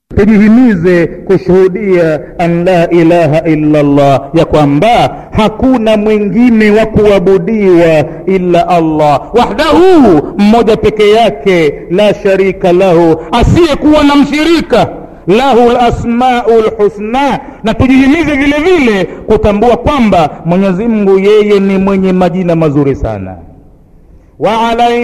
tujihimize kushuhudia an la ilaha illa Allah, ya kwamba hakuna mwingine wa kuabudiwa illa Allah wahdahu, mmoja peke yake, la sharika lahu, asiyekuwa na mshirika lahu lasmau lhusna, na tujihimize vile vile kutambua kwamba Mwenyezi Mungu yeye ni mwenye majina mazuri sana. wa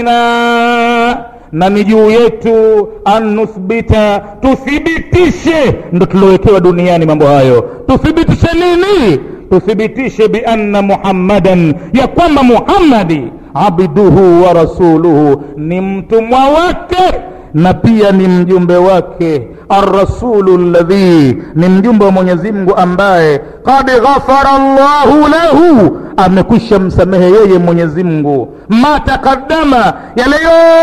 alaina na ni juu yetu an nuthbita, tuthibitishe. Ndo tuliowekewa duniani mambo hayo. Tuthibitishe nini? Tuthibitishe bianna Muhammadan, ya kwamba Muhammadi abduhu wa rasuluhu, ni mtumwa wake na pia ni mjumbe wake. Arrasulu ladhi, ni mjumbe wa Mwenyezi Mungu ambaye qad ghafara Allahu lahu, amekwisha msamehe yeye Mwenyezi Mungu ma taqaddama, yale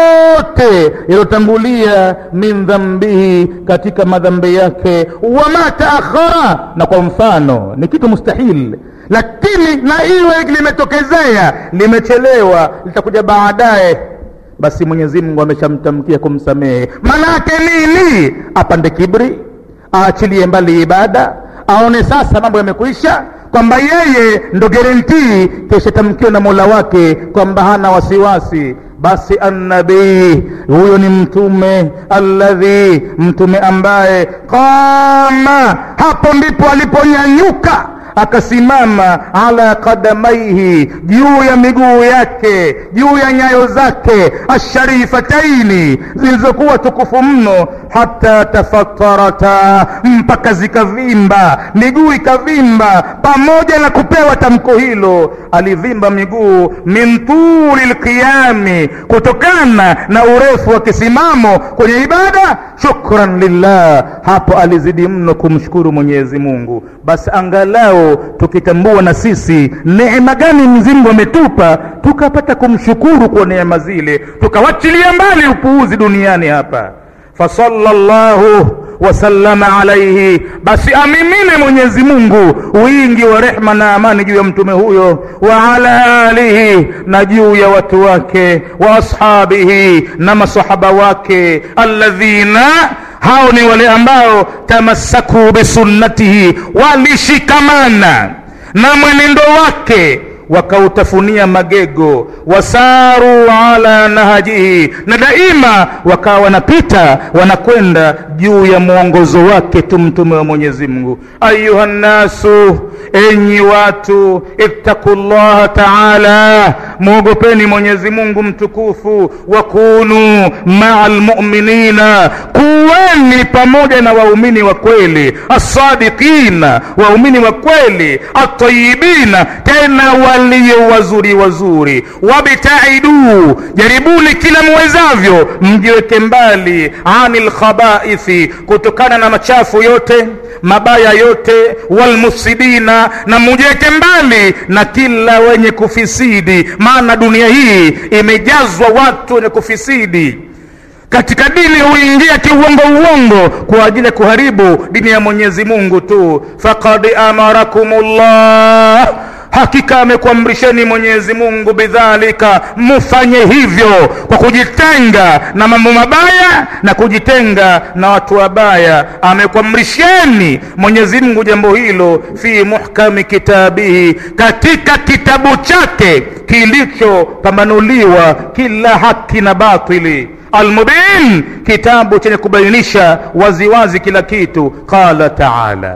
yote yaliyotangulia, min dhambihi, katika madhambi yake, wa ma taakhara, na kwa mfano ni kitu mustahil lakini na iwe limetokezea limechelewa, litakuja baadaye basi Mwenyezi Mungu ameshamtamkia kumsamehe. Maana yake nini? Apande kibri, aachilie mbali ibada, aone sasa mambo yamekwisha, kwamba yeye ndo guarantee keshatamkiwa na Mola wake kwamba hana wasiwasi. Basi annabii huyo ni mtume alladhi, mtume ambaye qama, hapo ndipo aliponyanyuka akasimama ala qadamaihi, juu ya miguu yake, juu ya nyayo zake, asharifataini, zilizokuwa tukufu mno, hata tafatarata, mpaka zikavimba, miguu ikavimba. Pamoja na kupewa tamko hilo, alivimba miguu min tuli lqiyami, kutokana na urefu wa kisimamo kwenye ibada. Shukran lillah, hapo alizidi mno kumshukuru Mwenyezi Mungu. Basi angalau tukitambua na sisi neema gani Mwenyezi Mungu ametupa, tukapata kumshukuru kwa neema zile, tukawachilia mbali upuuzi duniani hapa. Fasallallahu wasallama alaihi, basi amimine Mwenyezi Mungu wingi wa rehma na amani juu ya mtume huyo, wa ala alihi, na juu ya watu wake, wa ashabihi, na masahaba wake, alladhina hao ni wale ambao tamassaku bisunnatihi, walishikamana na mwenendo wake wakautafunia magego, wasaru ala nahajihi, na daima wakawa wanapita wanakwenda juu ya mwongozo wake tu mtume wa Mwenyezi Mungu. Ayuha nnasu, enyi watu, ittaqullaha taala, mwogopeni Mwenyezi Mungu mtukufu, wakunu maa almuminina, kuweni pamoja na waumini wa kweli, asadiqina, waumini wa kweli, atayibina, tena walio wazuri wazuri, wabtaidu, jaribuni kila mwezavyo, mjiweke mbali, anil khabaithi, kutokana na machafu yote mabaya yote, walmufsidina, na mujiweke mbali na kila wenye kufisidi, maana dunia hii imejazwa watu wenye kufisidi katika dini huingia kiuongo uongo kwa ajili ya kuharibu dini ya Mwenyezi Mungu tu. Faqad amarakumullah, hakika amekuamrisheni Mwenyezi Mungu bidhalika, mufanye hivyo kwa kujitenga na mambo mabaya na kujitenga na watu wabaya. Amekuamrisheni Mwenyezi Mungu jambo hilo, fi muhkami kitabihi, katika kitabu chake kilichopambanuliwa kila haki na batili Almubin, kitabu chenye kubainisha waziwazi kila kitu. Qala taala,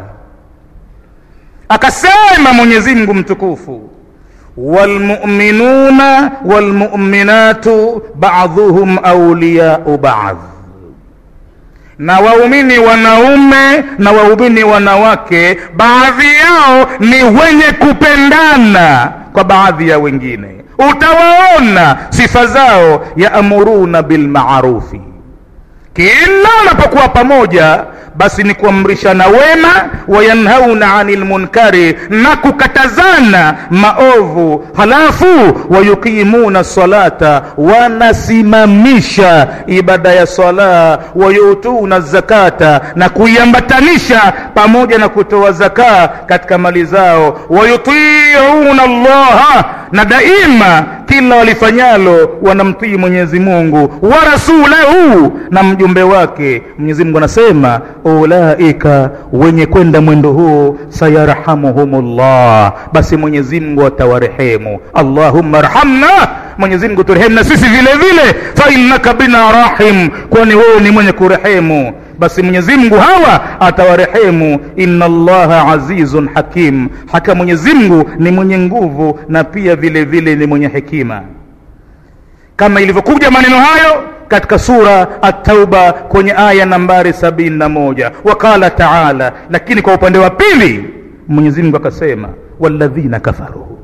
akasema Mwenyezi Mungu mtukufu, walmuminuna walmuminatu ba'dhuhum awliyau ba'dh, na waumini wanaume na waumini wanawake baadhi yao ni wenye kupendana kwa baadhi ya wengine utawaona sifa zao, yaamuruna bilmarufi, kila wanapokuwa pamoja basi ni kuamrishana wema, wayanhauna anil munkari, na kukatazana maovu. Halafu wayuqimuna salata, wanasimamisha ibada ya sala, wayutuna zakata, na kuiambatanisha pamoja na kutoa zakaa katika mali zao, wayutiuna Allaha, na daima kila walifanyalo wanamtii mwenyezi mungu wa rasulahu na mjumbe wake mwenyezi mungu anasema ulaika wenye kwenda mwendo huo sayarhamuhumullah basi mwenyezi mungu atawarehemu allahumma rhamna mwenyezi mungu turehemu na sisi vile vile fa innaka bina rahim kwani wewe ni mwenye kurehemu basi mwenyezi mungu hawa atawarehemu inna allaha azizun hakim haka mwenyezi mungu ni mwenye nguvu na pia vile vile ni mwenye hekima kama ilivyokuja maneno hayo katika sura at-tauba kwenye aya nambari sabini na moja waqala taala lakini kwa upande wa pili mwenyezi mungu akasema walladhina kafaru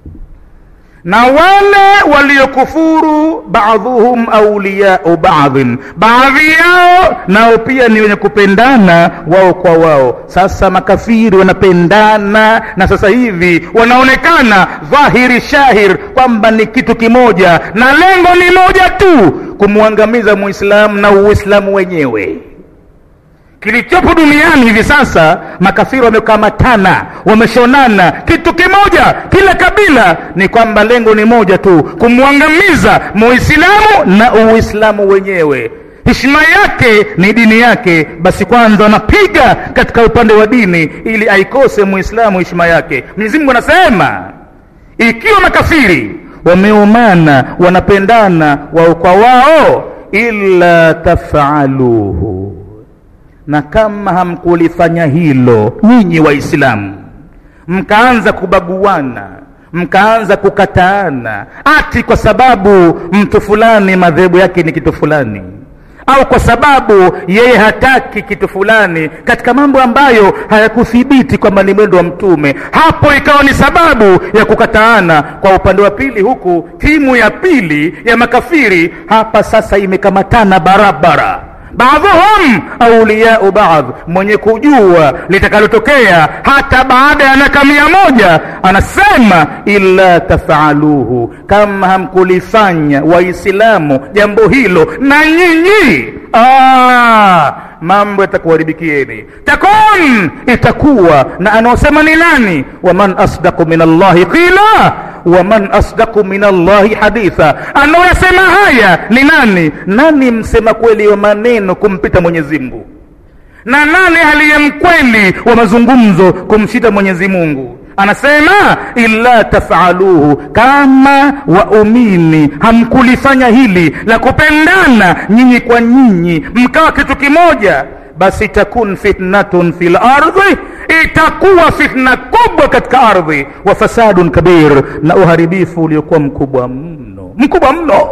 na wale waliokufuru baadhuhum auliyau baadhin baadhi yao nao pia ni wenye kupendana wao kwa wao sasa makafiri wanapendana na sasa hivi wanaonekana dhahiri shahir kwamba ni kitu kimoja na lengo ni moja tu kumwangamiza muislamu na uislamu wenyewe kilichopo duniani hivi sasa makafiri wamekamatana wameshonana kitu kimoja kila kabila ni kwamba lengo ni moja tu kumwangamiza muislamu na uislamu wenyewe heshima yake ni dini yake basi kwanza wanapiga katika upande wa dini ili aikose muislamu heshima yake mwenyezi mungu anasema ikiwa makafiri wameumana wanapendana wao kwa wao illa tafaluhu na kama hamkulifanya hilo nyinyi waislamu mkaanza kubaguana mkaanza kukataana ati kwa sababu mtu fulani madhehebu yake ni kitu fulani au kwa sababu yeye hataki kitu fulani katika mambo ambayo hayakuthibiti kwamba ni mwendo wa mtume hapo ikawa ni sababu ya kukataana kwa upande wa pili huku timu ya pili ya makafiri hapa sasa imekamatana barabara baadhuhum auliyau baadh mwenye kujua litakalotokea hata baada ya miaka mia moja anasema illa tafaluhu kama hamkulifanya waislamu jambo hilo na nyinyi ah, mambo yatakuharibikieni takun itakuwa na anaosema ni nani waman asdaqu min allahi qila waman asdaqu min allahi haditha anaoyasema haya ni nani nani msema kweli wa maneno kumpita mwenyezi mungu na nani aliye mkweli wa mazungumzo kumshita mwenyezi mungu anasema illa tafaluhu kama waumini hamkulifanya hili la kupendana nyinyi kwa nyinyi mkawa kitu kimoja basi takun fitnatun fi lardhi itakuwa fitna kubwa katika ardhi wa fasadun kabir na uharibifu uliokuwa mkubwa mno mkubwa mno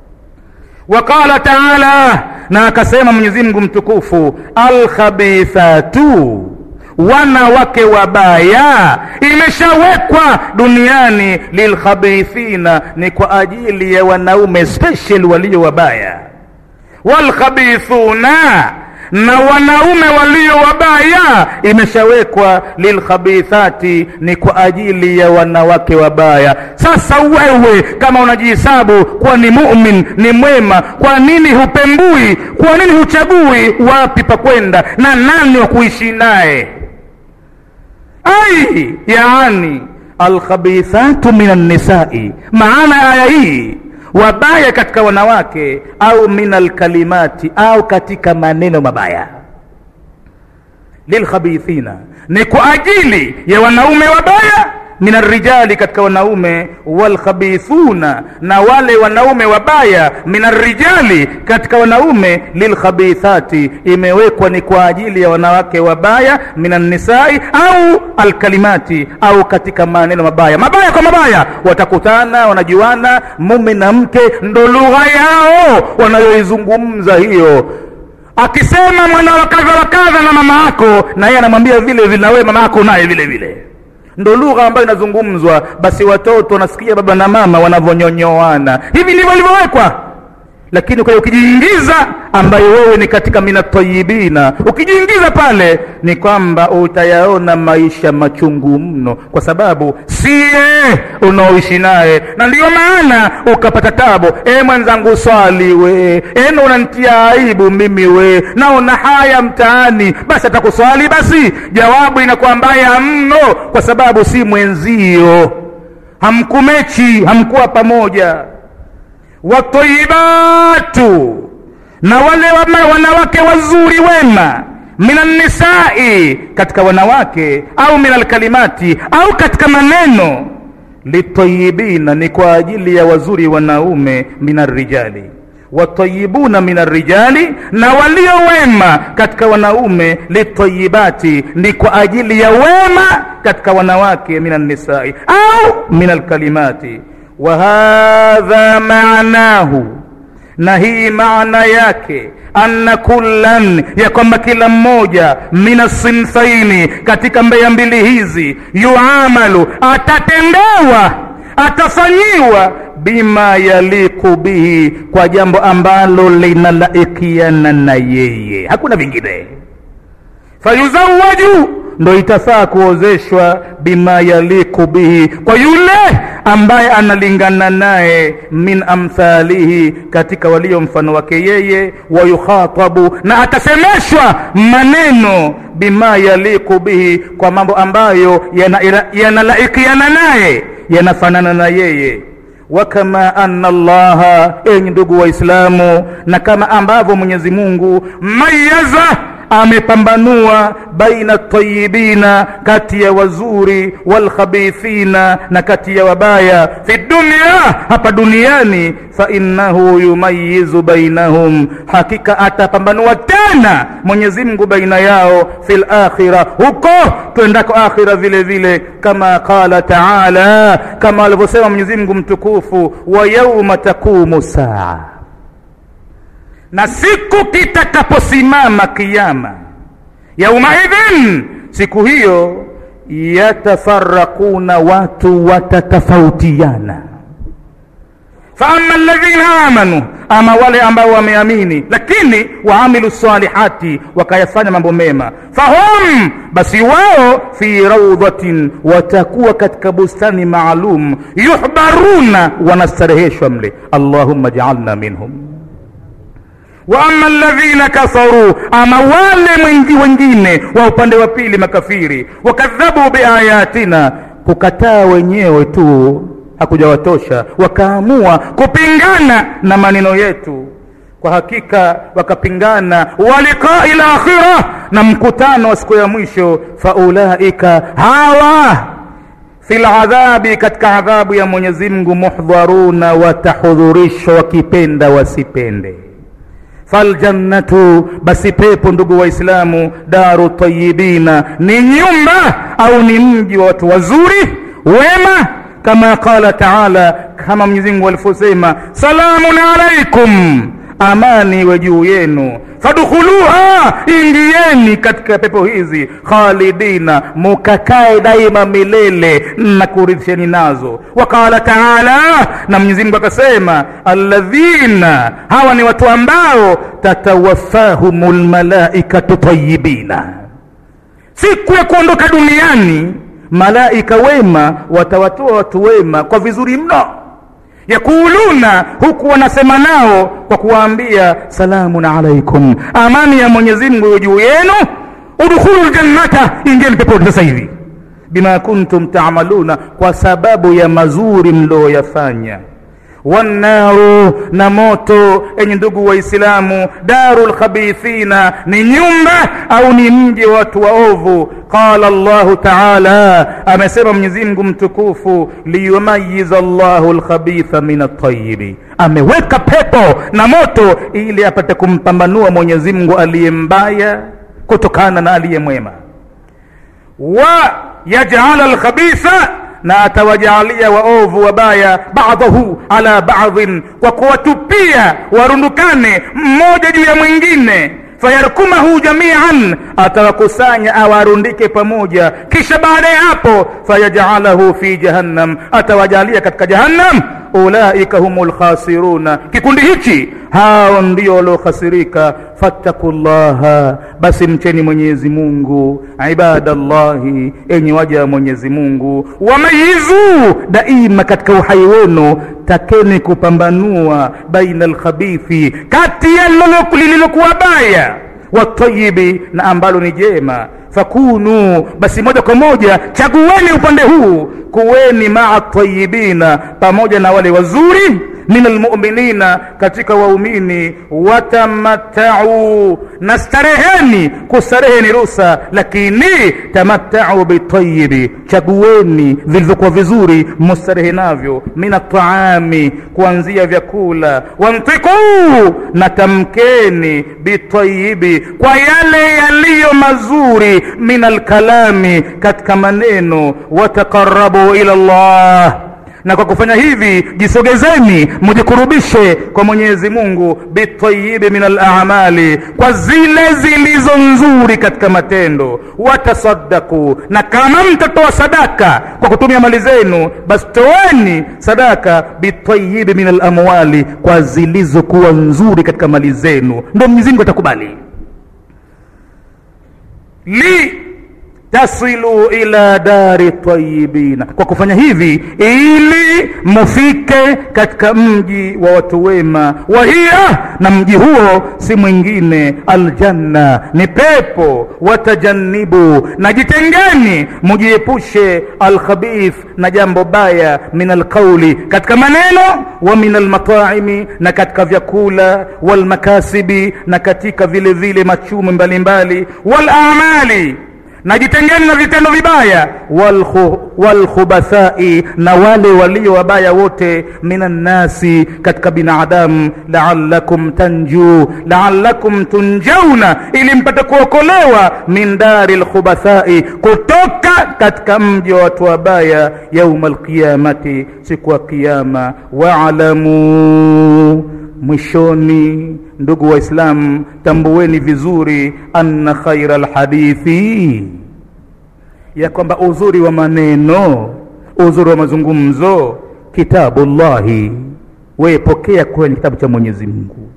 waqala taala na akasema mwenyezi mungu mtukufu alkhabithatu wanawake wabaya imeshawekwa duniani lilkhabithina ni kwa ajili ya wanaume special walio wabaya walkhabithuna na wanaume walio wabaya imeshawekwa lilkhabithati ni kwa ajili ya wanawake wabaya sasa wewe kama unajihesabu kuwa ni mumin ni mwema kwa nini hupembui kwa nini huchagui wapi pa kwenda na nani wa kuishi naye ai yaani alkhabithatu min annisai maana ya aya hii wabaya katika wanawake au min alkalimati au katika maneno mabaya lilkhabithina ni kwa ajili ya wanaume wabaya min arrijali katika wanaume walkhabithuna na wale wanaume wabaya min arrijali katika wanaume lilkhabithati imewekwa ni kwa ajili ya wanawake wabaya min annisai au alkalimati au katika maneno mabaya mabaya kwa mabaya watakutana wanajuana mume na mke ndo lugha yao wanayoizungumza hiyo akisema mwana wa kadha wa kadha na mama yako na yeye anamwambia vile vile na wewe mama yako naye vile vile ndo lugha ambayo inazungumzwa basi watoto wanasikia baba na mama wanavyonyonyoana hivi ndivyo ilivyowekwa lakini kwa ukijiingiza ambayo wewe ni katika minatayibina ukijiingiza pale ni kwamba utayaona maisha machungu mno kwa sababu siye unaoishi naye na ndiyo maana ukapata tabu e mwenzangu swali we eno unantia aibu mimi we naona haya mtaani basi atakuswali basi jawabu inakuwa mbaya mno kwa sababu si mwenzio hamkumechi hamkuwa pamoja watayibatu na wale wama, wanawake wazuri wema minan nisai katika wanawake au minal kalimati au katika maneno litayibina ni kwa ajili ya wazuri wanaume minar rijali watayibuna min arrijali na walio wema katika wanaume litayibati ni kwa ajili ya wema katika wanawake min annisai au min alkalimati wa hadha maanahu na hii maana yake anna kullan ya kwamba kila mmoja min asinfaini katika mbeya mbili hizi yuamalu atatendewa atafanyiwa bima yaliku bihi kwa jambo ambalo linalaikiana na yeye hakuna vingine fayuzawaju ndo itafaa kuozeshwa bima yaliku bihi kwa yule ambaye analingana naye min amthalihi katika walio mfano wake yeye wayukhatabu na atasemeshwa maneno bima yaliku bihi kwa mambo ambayo yanalaikiana yana naye yanafanana na yeye wakama anna allaha enyi ndugu waislamu na kama ambavyo mwenyezi mungu mayaza amepambanua baina tayibina kati ya wazuri walkhabithina na kati ya wabaya fi dunia hapa duniani fainnahu yumayizu bainahum hakika atapambanua tena mwenyezi mungu baina yao fi lakhira huko twendako akhira vile vile kama qala taala kama alivyosema mwenyezi mungu mtukufu wa yauma taqumu saa na siku kitakaposimama kiama yaumaidhin siku hiyo yatafarakuna watu watatofautiana faama alladhina amanu ama wale ambao wameamini lakini waamilu salihati wakayafanya mambo mema fahum basi wao fi raudhatin watakuwa katika bustani maalum yuhbaruna wanastareheshwa mle allahumma jaalna minhum wa ama alladhina kafaru ama wale mwengi wengine wa upande wa pili makafiri wakadhabu biayatina kukataa wenyewe tu hakujawatosha wakaamua kupingana na maneno yetu kwa hakika wakapingana waliqai lakhira na mkutano wa siku ya mwisho faulaika hawa fi ladhabi katika adhabu ya mwenyezi mungu muhdharuna watahudhurishwa wakipenda wasipende faljannatu basi pepo ndugu waislamu daru tayibina ni nyumba au ni mji wa watu wazuri wema kama qala taala kama mwenyezimungu alivyosema salamun alaikum amani iwe juu yenu fadkhuluha ingieni katika pepo hizi khalidina mukakae daima milele na kurithisheni nazo waqala taala na mwenyezimungu akasema alladhina hawa ni watu ambao tatawafahum lmalaikatu tayibina siku ya kuondoka duniani malaika wema watawatoa watu wema kwa vizuri mno yakuluna huku wanasema nao kwa kuwaambia salamun alaikum amani ya mwenyezi mungu juu yenu udkhulu ljannata ingieni peponi sasa hivi bima kuntum tamaluna kwa sababu ya mazuri mlioyafanya wannaru na moto enye ndugu waislamu daru lkhabithina ni nyumba au ni mji wa watu waovu qala llahu taala amesema mwenyezimngu mtukufu liyumayiza llahu lkhabitha min atayibi ameweka pepo na moto ili apate kumpambanua mwenyezimngu aliye mbaya kutokana na aliye mwema wa yajala lkhabitha na atawajaalia waovu wabaya badahu ala badhin kwa kuwatupia warundukane mmoja juu ya mwingine fayarkumahu jamian atawakusanya awarundike pamoja kisha baada ya hapo fayajalahu fi jahannam atawajalia katika jahannam ulaika humu lkhasiruna kikundi hichi hao ndio waliokhasirika fattaku llaha basi mcheni mwenyezi mungu ibadallahi enye waja wa mwenyezi mungu wamayizu daima katika uhai wenu takeni kupambanua baina lkhabithi kati ya lililokuwa baya watayibi na ambalo ni jema fakunu basi moja kwa moja chagueni upande huu kuweni maa tayibina pamoja na wale wazuri min almuminina katika waumini watamattau na stareheni kustarehe ni rusa lakini tamattau bitayibi chagueni vilivyokuwa vizuri mustarehe navyo min ataami kuanzia vyakula wantikuu na tamkeni bitayibi kwa yale yaliyo mazuri min alkalami katika maneno watakarabu ila llah na kwa kufanya hivi jisogezeni mujikurubishe kwa mwenyezi mungu bitayibi min alamali kwa zile zilizo nzuri katika matendo watasaddaku na kama mtatoa sadaka kwa kutumia mali zenu basi toeni sadaka bitayibi min alamwali kwa zilizokuwa nzuri katika mali zenu ndo mwenyezi mungu atakubali li tasilu ila dari tayibina kwa kufanya hivi ili mufike katika mji wa watu wema wahiya na mji huo si mwingine aljanna ni pepo watajannibu na jitengeni mujiepushe alkhabith na jambo baya min alqauli katika maneno wa min almataimi na katika vyakula walmakasibi na katika vile vile machumi mbalimbali walamali na jitengeni na vitendo vibaya walkhubathai na wale walio wabaya wote minannasi katika binadamu laalakum tanjuu laalakum tunjauna ili mpate kuokolewa min dari lkhubathai kutoka katika mji wa watu wabaya yauma lqiyamati siku ya qiama waalamuu mwishoni ndugu waislamu tambueni vizuri anna khaira lhadithi ya kwamba uzuri wa maneno uzuri wa mazungumzo kitabu llahi wepokea kwenye kitabu cha mwenyezi mungu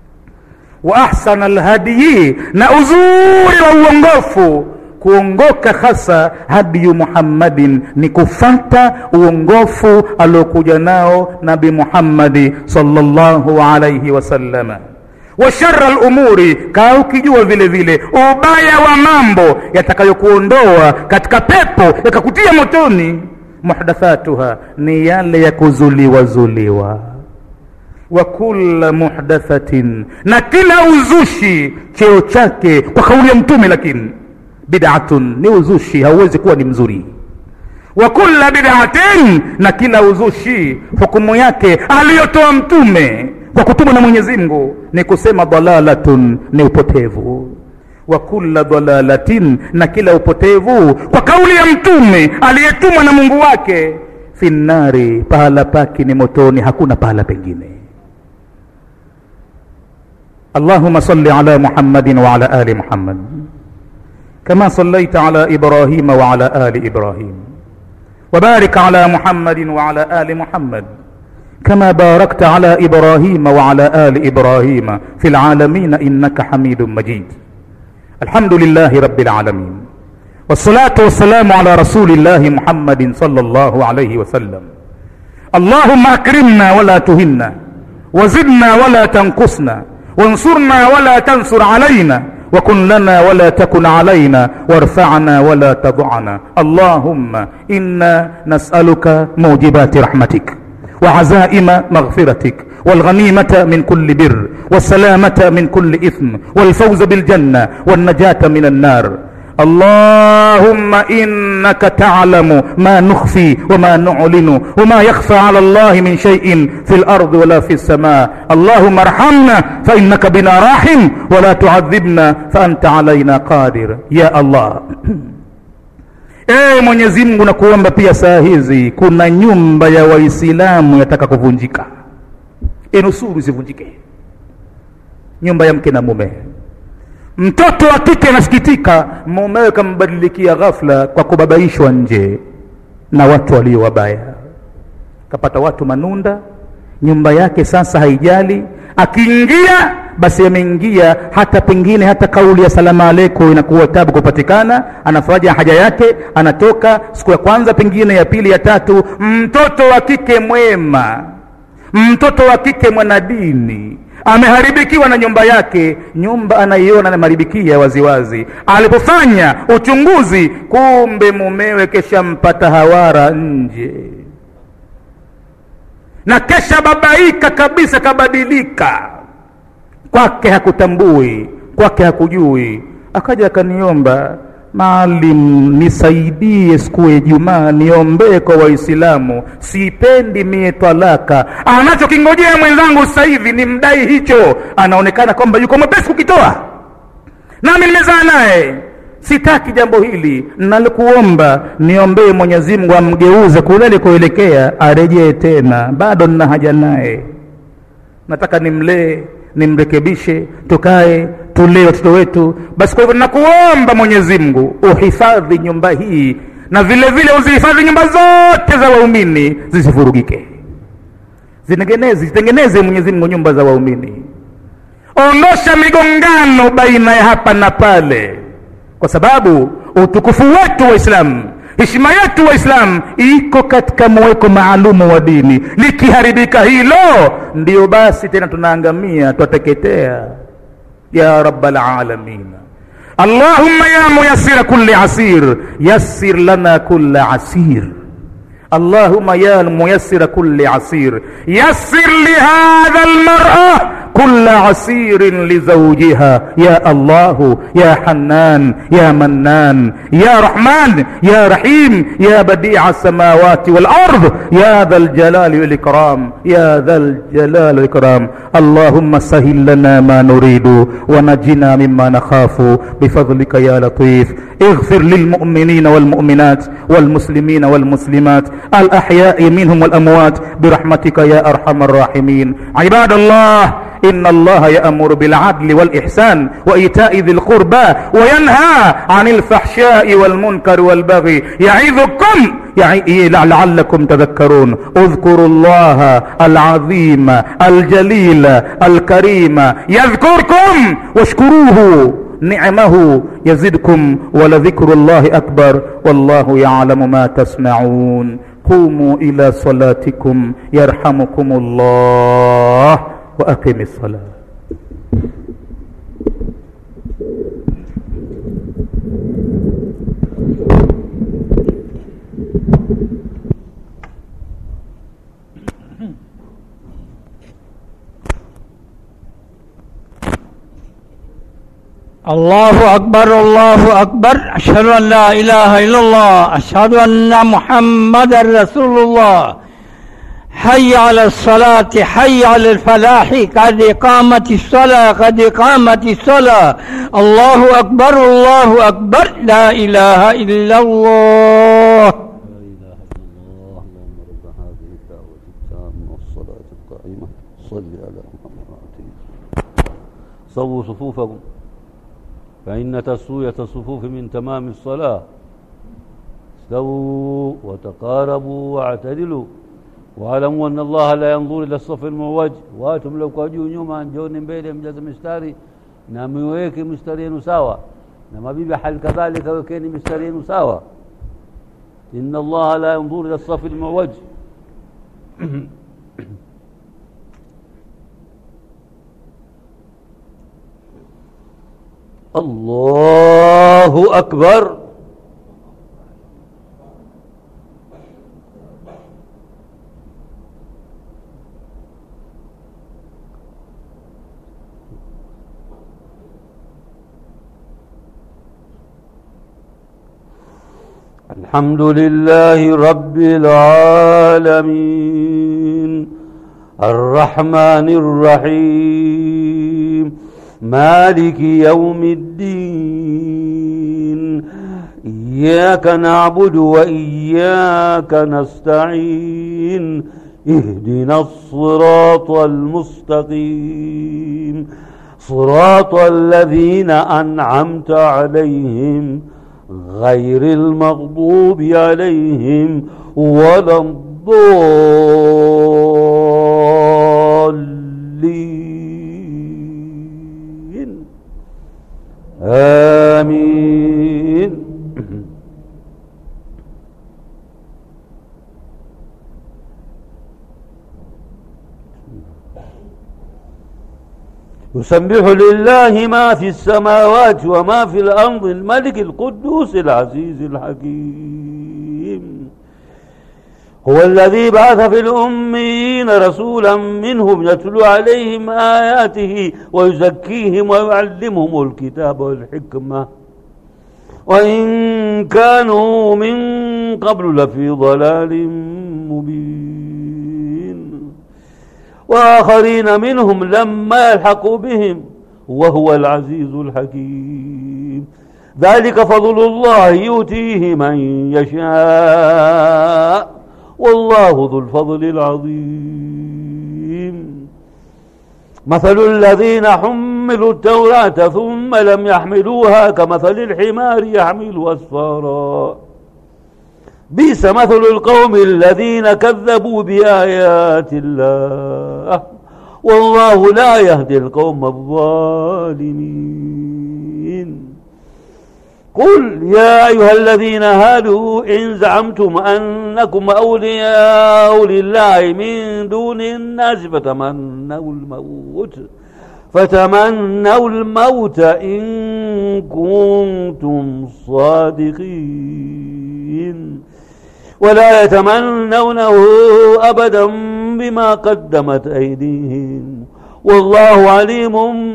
wa ahsana lhadii na uzuri wa uongofu kuongoka hasa hadiyu muhammadin ni kufata uongofu aliokuja nao nabi muhammadi salllahu alaihi wasallama wa shara lumuri kaa ukijua vile vile ubaya wa mambo yatakayokuondoa katika pepo yakakutia motoni muhdathatuha ni yale ya kuzuliwa zuliwa wa kulla muhdathatin na kila uzushi cheo chake kwa kauli ya mtume lakini bid'atun ni uzushi hauwezi kuwa ni mzuri wa kulla bid'atin na kila uzushi hukumu yake aliyotoa mtume kwa kutumwa na mwenyezi mungu ni kusema dalalatun ni upotevu wa kulla dalalatin na kila upotevu kwa kauli ya mtume aliyetumwa na mungu wake fi nnari pahala pake ni motoni hakuna pahala pengine اللهم صل على محمد وعلى ال محمد كما صليت على ابراهيم وعلى ال ابراهيم وبارك على محمد وعلى ال محمد كما باركت على ابراهيم وعلى ال ابراهيم في العالمين انك حميد مجيد الحمد لله رب العالمين والصلاه والسلام على رسول الله محمد صلى الله عليه وسلم اللهم اكرمنا ولا تهنا وزدنا ولا تنقصنا وانصرنا ولا تنصر علينا وكن لنا ولا تكن علينا وارفعنا ولا تضعنا اللهم انا نسالك موجبات رحمتك وعزائم مغفرتك والغنيمه من كل بر والسلامه من كل اثم والفوز بالجنه والنجاه من النار اللهم انك تعلم ما نخفي وما نعلن وما يخفى على الله من شيء في الارض ولا في السماء اللهم ارحمنا فانك بنا راحم ولا تعذبنا فانت علينا قادر يا الله ee mwenyezi mungu nakuomba pia saa hizi kuna nyumba ya waislamu yataka kuvunjika inusuru isivunjike nyumba ya mke na mume mtoto wa kike anasikitika mumewe kambadilikia ghafla kwa kubabaishwa nje na watu walio wabaya kapata watu manunda nyumba yake sasa haijali akiingia basi ameingia hata pengine hata kauli ya salama aleikum inakuwa tabu kupatikana anafanya haja yake anatoka siku ya kwanza pengine ya pili ya tatu mtoto wa kike mwema mtoto wa kike mwanadini ameharibikiwa na nyumba yake nyumba anaiona ameharibikia waziwazi alipofanya uchunguzi kumbe mumewe keshampata hawara nje na kesha babaika kabisa kabadilika kwake hakutambui kwake hakujui akaja akaniomba maalim nisaidie siku ya ijumaa niombee kwa waislamu sipendi mie talaka anachokingojea mwenzangu sasa hivi ni mdai hicho anaonekana kwamba yuko mwepesi kukitoa nami nimezaa naye sitaki jambo hili nalikuomba niombee mwenyezi mungu amgeuze kule alikoelekea arejee tena bado nina haja naye nataka nimlee nimrekebishe tukae tulee watoto wetu basi kwa hivyo nakuomba mwenyezi mungu uhifadhi nyumba hii na vile vile uzihifadhi nyumba zote za waumini zisivurugike zitengeneze zitengeneze mwenyezi mungu nyumba za waumini ondosha migongano baina ya hapa na pale kwa sababu utukufu wetu waislamu heshima yetu waislamu iko katika mweko maalumu wa dini likiharibika hilo ndio basi tena tunaangamia twateketea ya rabalalamin allahumma ya muyassira kulli asir yassir lana kulla asir اللهم يا ميسر كل عسير يسر لهذا المرأة كل عسير لزوجها يا الله يا حنان يا منان يا رحمن يا رحيم يا بديع السماوات والأرض يا ذا الجلال والإكرام يا ذا الجلال والإكرام اللهم سهل لنا ما نريد ونجنا مما نخاف بفضلك يا لطيف اغفر للمؤمنين والمؤمنات والمسلمين والمسلمات الأحياء منهم والأموات برحمتك يا أرحم الراحمين عباد الله إن الله يأمر بالعدل والإحسان وإيتاء ذي القربى وينهى عن الفحشاء والمنكر والبغي يعظكم يعي لعلكم تذكرون اذكروا الله العظيم الجليل الكريم يذكركم واشكروه نعمه يزدكم ولذكر الله أكبر والله يعلم ما تصنعون قوموا إلى صلاتكم يرحمكم الله وأقم الصلاة الله أكبر الله أكبر أشهد أن لا إله إلا الله أشهد أن محمد رسول الله حي على الصلاة حي على الفلاح قد قامت الصلاة قد قامت الصلاة الله أكبر الله أكبر لا إله إلا الله لا إله إلا الله اللهم رب هذه الدعوة التامة والصلاة القائمة صل على محمد وعلى صووا صفوفكم فإن تسوية الصفوف من تمام الصلاة استووا وتقاربوا واعتدلوا واعلموا أن الله لا ينظر إلى الصف المعوج واتم لو كاجوا nyuma njoni mbele mjaze mistari na miweke mistari yenu sawa na mabibi hali kadhalika wekeni mistari yenu sawa إن الله لا ينظر إلى الصف المعوج الله أكبر الحمد لله رب العالمين الرحمن الرحيم مالك يوم الدين إياك نعبد وإياك نستعين اهدنا الصراط المستقيم صراط الذين أنعمت عليهم غير المغضوب عليهم ولا الضالين آمين يسبح لله ما في السماوات وما في الأرض الملك القدوس العزيز الحكيم هو الذي بعث في الأميين رسولا منهم يتلو عليهم آياته ويزكيهم ويعلمهم الكتاب والحكمة وإن كانوا من قبل لفي ضلال مبين وآخرين منهم لما يلحقوا بهم وهو العزيز الحكيم ذلك فضل الله يؤتيه من يشاء والله ذو الفضل العظيم مثل الذين حملوا التوراة ثم لم يحملوها كمثل الحمار يحمل أسفارا بئس مثل القوم الذين كذبوا بآيات الله والله لا يهدي القوم الظالمين قل يا أيها الذين هادوا إن زعمتم أنكم أولياء لله من دون الناس فتمنوا الموت فتمنوا الموت إن كنتم صادقين ولا يتمنونه أبدا بما قدمت أيديهم والله عليم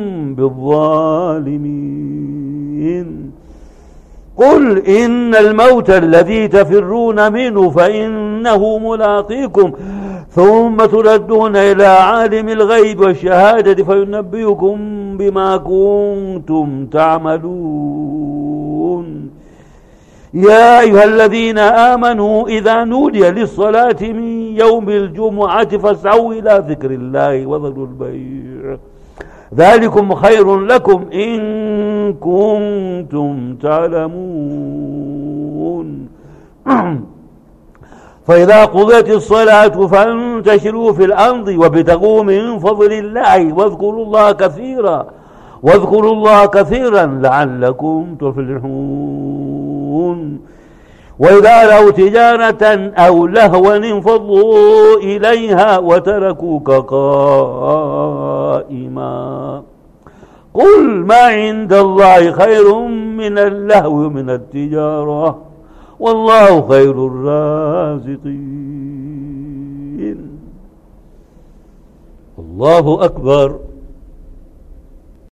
بالظالمين قل إن الموت الذي تفرون منه فإنه ملاقيكم ثم تردون إلى عالم الغيب والشهادة فينبئكم بما كنتم تعملون يا أيها الذين آمنوا إذا نودي للصلاة من يوم الجمعة فاسعوا إلى ذكر الله وذروا البيع ذلكم خير لكم إن كنتم تعلمون فإذا قضيت الصلاة فانتشروا في الأرض وابتغوا من فضل الله واذكروا الله كثيرا واذكروا الله كثيرا لعلكم تفلحون وإذا رأوا تجارة أو لهوا انفضوا إليها وتركوك قائما قل ما عند الله خير من اللهو من التجارة والله خير الرازقين الله أكبر